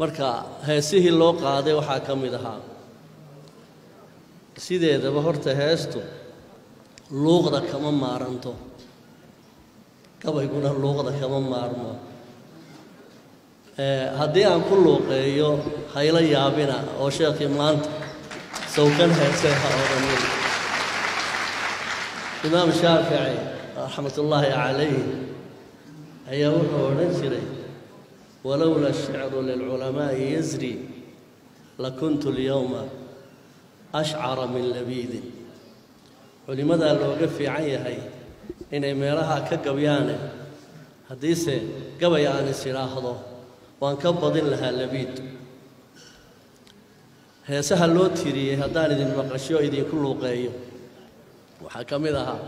marka heesihii loo qaaday waxaa ka mid ahaa sideedaba horta heestu luuqda kama maaranto gabayguna luuqda kama maarmo haddii aan ku luuqeeyo hayla yaabina oo sheekhii maanta sawkan heesee ha odhanin imaam shaafici raxmatullaahi calayh ayaa wuxuu odhan jiray walowla ashicru lilculamaa'i yasri lakuntu lyowma ashcara min labiidin culimmadaa looga fiican yahay inay meelaha ka gabyaane haddiise gabay aan is idhaahdo waan ka badin lahaa labiid heesaha loo tiriyey haddaan idin maqasho idinku luuqeeyo waxaa ka mid ahaa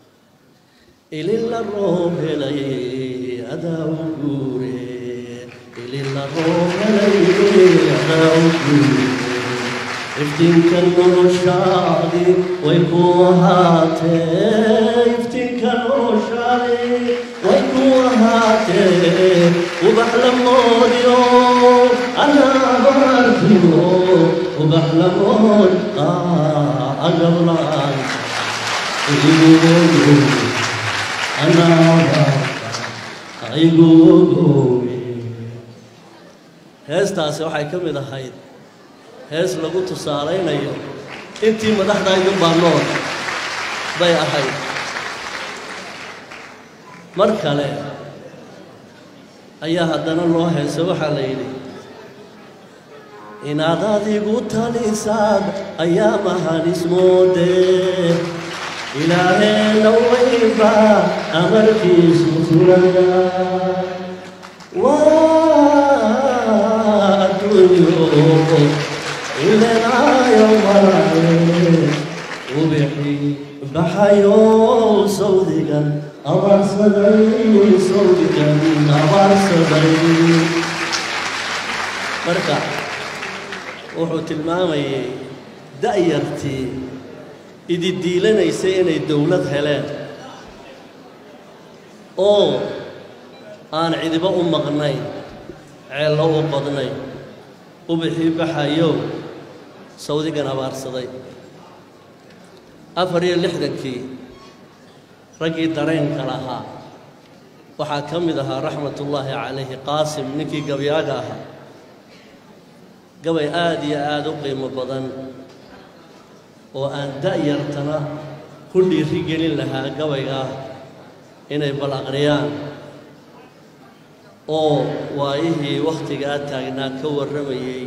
ilila roob helay adaa u guure ilila roob helay adaa u guure iftiinka noloshaadi way ku ahaatee iftiinka noloshaadi way ku ahaatee ubax la moodiyo anaabarkiyo ubax la mood agablaan igugogo anaabarka igugoge heestaasi waxay ka mid ahayd hees lagu tusaalaynayo intii madaxdaydun baa nool bay ahayd mar kale ayaa haddana loo heeso waxaa la yidhi inaad adigu talisaad ayaa mahanismoodee ilaaheenna wayba amarkiisu fulaya waa adduunyo ilenaayo maraye ubixi baxayo sawdigan abaarsaday sawdigan abaarsaday marka wuxuu tilmaamayay da'yartii ididiilanaysay inay dowlad heleen oo aan cidibo u maqnayn ceello u qodnayn ubixii baxayo sawdigan abaarsaday afar iyo lixdankii raggii dareenka lahaa waxaa ka mid ahaa raxmatullaahi calayhi qaasim ninkii gabyaaga ahaa gabay aada iyo aada u qiimo badan oo aan da'yartana ku dhiiri gelin lahaa gabaygaa inay bal aqriyaan oo waayihii wakhtigaa taagnaa ka warramayey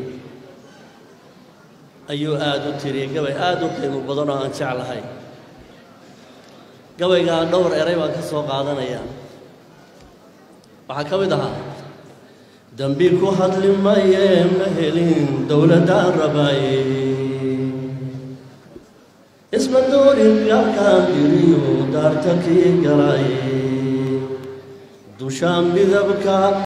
ayuu aada u tiriyey gabay aada u qiimo badan oo aan jeclahay gabaygaa dhowr eray baan ka soo qaadanayaa waxaa ka mid ahaa dambi ku hadli maye ma helin dowladdaan rabaaye isma doorin yaalkaan diriyo daarta kii galaaye dushaan midabka